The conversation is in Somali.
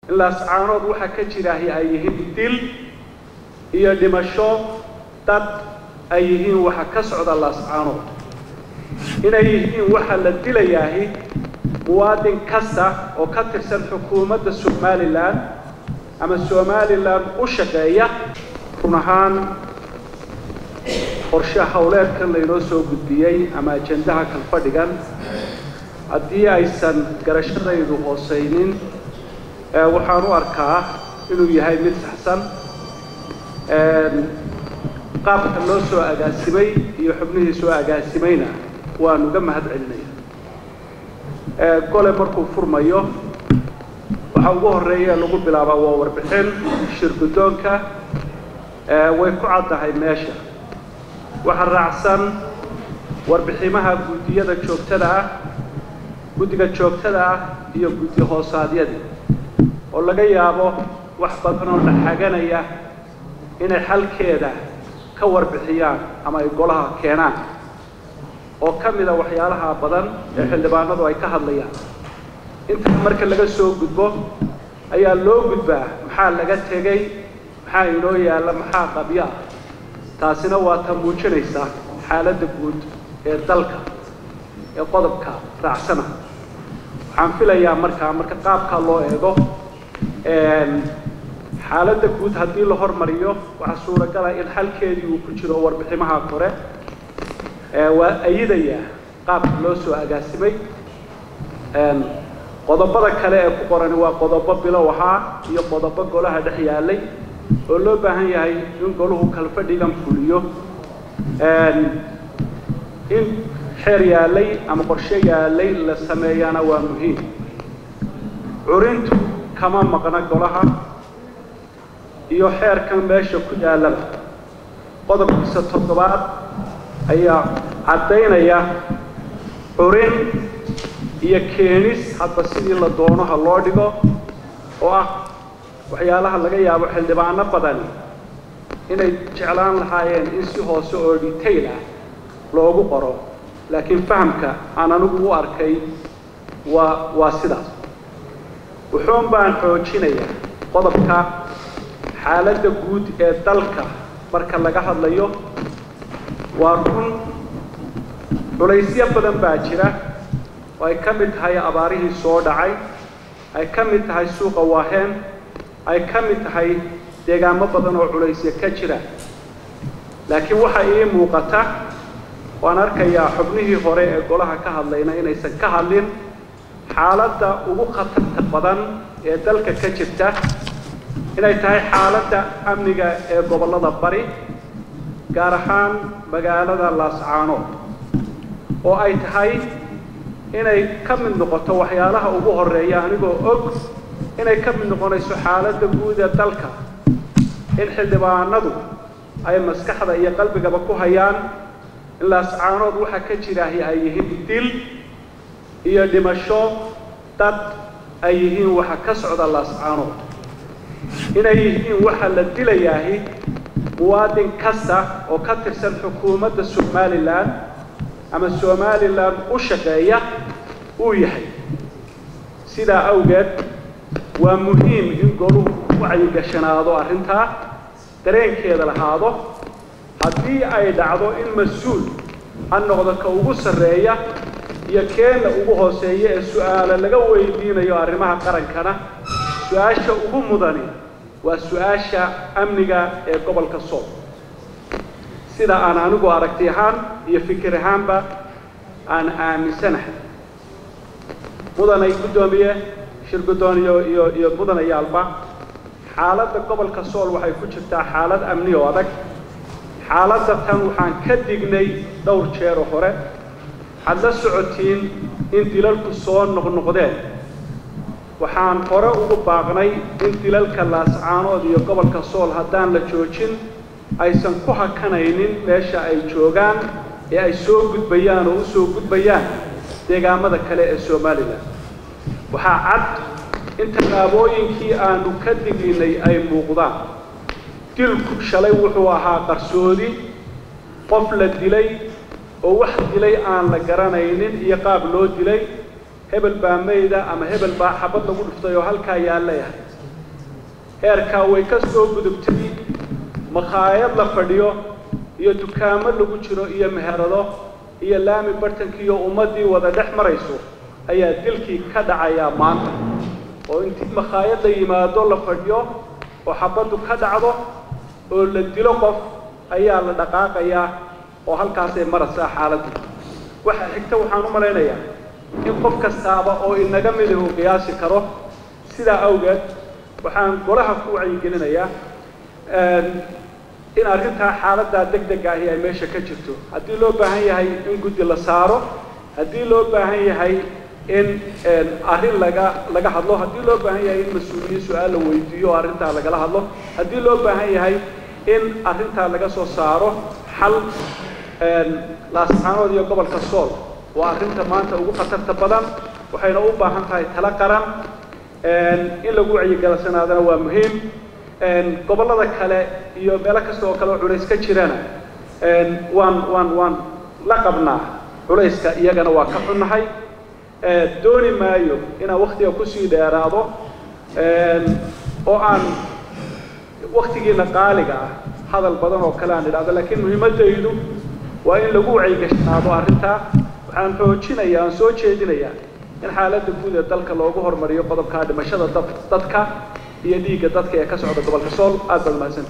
in laascaanood waxa ka jiraahi ay yihiin dil iyo dhimasho dad ay yihiin waxa ka socda laascaanood inay yihiin waxa la dilayaahi muwaadin kasta oo ka tirsan xukuumadda somalilan ama somalilan u shaqeeya run ahaan qorshe howleedkan laynoo soo gudbiyey ama ajendaha kalfadhigan haddii aysan garashadaydu hoosaynin waxaan u arkaa inuu yahay mid saxsan qaabka loo soo agaasimay iyo xubnihii soo agaasimayna waan uga mahad celinaya gole markuu furmayo waxa ugu horreeya lagu bilaabaa waa warbixin shir guddoonka way ku caddahay meesha waxa raacsan warbiximaha guddiyada joogtada ah guddiga joogtada ah iyo guddi hoosaadyadii oo laga yaabo wax badan oo dhaxaganaya inay xalkeeda ka warbixiyaan ama ay golaha keenaan oo ka mida waxyaalaha badan ee xildhibaanadu ay ka hadlayaan intaa marka laga soo gudbo ayaa loo gudbaa maxaa laga tegey maxaa inoo yaalla maxaa qabyo ah taasina waa ta muujinaysa xaaladda guud ee dalka ee qodobka raacsana waxaan filayaa markaa marka qaabkaa loo eego xaaladda guud haddii la hormariyo waxaa suuragala in xalkeedii uu ku jiro warbiximaha kore waa ayidaya qaabka loo soo agaasimay qodobada kale ee ku qorani waa qodobo bilow ahaa iyo qodobo golaha dhex yaalay oo loo baahan yahay in goluhu kalfadhigan fuliyo in xeer yaalay ama qorshe yaalay la sameeyana waa muhiim curintu kama maqna golaha iyo xeerkan meesha ku yaallaba qodobkiisa toddobaad ayaa caddaynaya curin iyo keenis hadba sidii la doono ha loo dhigo oo ah waxyaalaha laga yaabo xildhibaano badani inay jeclaan lahaayeen in si hoose oo detail ah loogu qoro laakiin fahamka aan anigu u arkay waa waa sidaas wuxuun baan xoojinayaa qodobka xaaladda guud ee dalka marka laga hadlayo waa run culaysyo badan baa jira oo ay ka mid tahay abaarihii soo dhacay ay ka mid tahay suuqa waaheen ay ka mid tahay deegaamo badan oo culaysya ka jira laakiin waxa ii muuqata waan arkayaa xubnihii hore ee golaha ka hadlayna inaysan ka hadlin xaaladda ugu khatarta badan ee dalka ka jirta inay tahay xaaladda amniga ee gobollada bari gaar ahaan magaalada laascaanood oo ay tahay inay ka mid noqoto waxyaalaha ugu horreeya anigoo og inay ka mid noqonayso xaaladda guud ee dalka in xildhibaanadu ay maskaxda iyo qalbigaba ku hayaan in laascaanood waxa ka jiraahi ay yihiin dil iyo dhimasho dad ay yihiin waxa ka socda laascaanood inay yihiin waxa la dilayaahi muwaadin kasta oo ka tirsan xukuumadda somalilan ama somalilan u shaqeeya uu yahay sidaa awgeed waa muhiim in goluhu ku wacyigashanaado arrintaa dareenkeeda lahaado haddii ay dhacdo in mas-uul ha noqdo ka ugu sarreeya iyo keena ugu hooseeya ee su-aalo laga weydiinayo arrimaha qarankana su-aasha ugu mudani waa su-aasha amniga ee gobolka sool sida aan anigu aragti ahaan iyo fikir ahaanba aan aaminsanahay mudanay guddoomiye shir guddoon iyo iyo iyo mudanayaalba xaaladda gobolka sool waxay ku jirtaa xaalad amni oo adag xaaladda tan waxaan ka dignay dhowr jeer oo hore waxaad la socotiin in dilalku soo noqnoqdeen waxaan hore ugu baaqnay in dilalka laascaanood iyo gobolka sool haddaan la joojin aysan ku hakanaynin meesha ay joogaan ee ay soo gudbayaan oo u soo gudbayaan deegaamada kale ee somalilan waxaa cad in tallaabooyinkii aanu ka diginay ay muuqdaan dilku shalay wuxuu ahaa qarsoodi qof la dilay oo wax dilay aan la garanaynin iyo qaab loo dilay hebel baa mayda ama hebel baa xabad lagu dhuftay oo halkaa yaalleyahay heerkaa way ka soo gudubtay makhaayad la fadhiyo iyo dukaamo lagu jiro iyo meherado iyo laami bartankii iyo ummaddii wada dhex marayso ayaa dilkii ka dhacayaa maanta oo intii makhaayad la yimaado la fadhiyo oo xabaddu ka dhacdo oo la dilo qof ayaa la dhaqaaqayaa oo halkaasay maraysaa xaaladdu waxa xigta waxaan u malaynayaa in qof kastaaba oo inaga midahu qiyaasi karo sidaa awgeed waxaan golaha ku wacyigelinayaa in arrintaa xaaladdaa deg dega ahi ay meesha ka jirto haddii loo baahan yahay in guddi la saaro haddii loo baahan yahay in arrin laga laga hadlo haddii loo baahan yahay in mas-uuliyiin su-aal la weydiiyo oo arrintaa lagala hadlo haddii loo baahan yahay in arrintaa laga soo saaro xal laascaanood iyo gobolka sool waa arrinta maanta ugu khatarta badan waxayna u baahan tahay tala qaran in lagu wacyigelisanaadana waa muhiim gobollada kale iyo meelo kasta oo kale oo culays ka jirana waan waan waan la qabnaa culayska iyagana waa ka xunnahay dooni maayo inaan waktiga kusii dheeraado oo aan waktigiina qaaliga ah hadal badan oo kale aan idhahdo laakiin muhiimaddaydu waa in lagu wacyigashanaado arrintaa waxaan xoojinayaa aan soo jeedinayaa in xaaladda guud ee dalka loogu hormariyo qodobkaa dhimashada dadka iyo dhiigga dadka ee ka socda gobolka sool aad baad mahadsan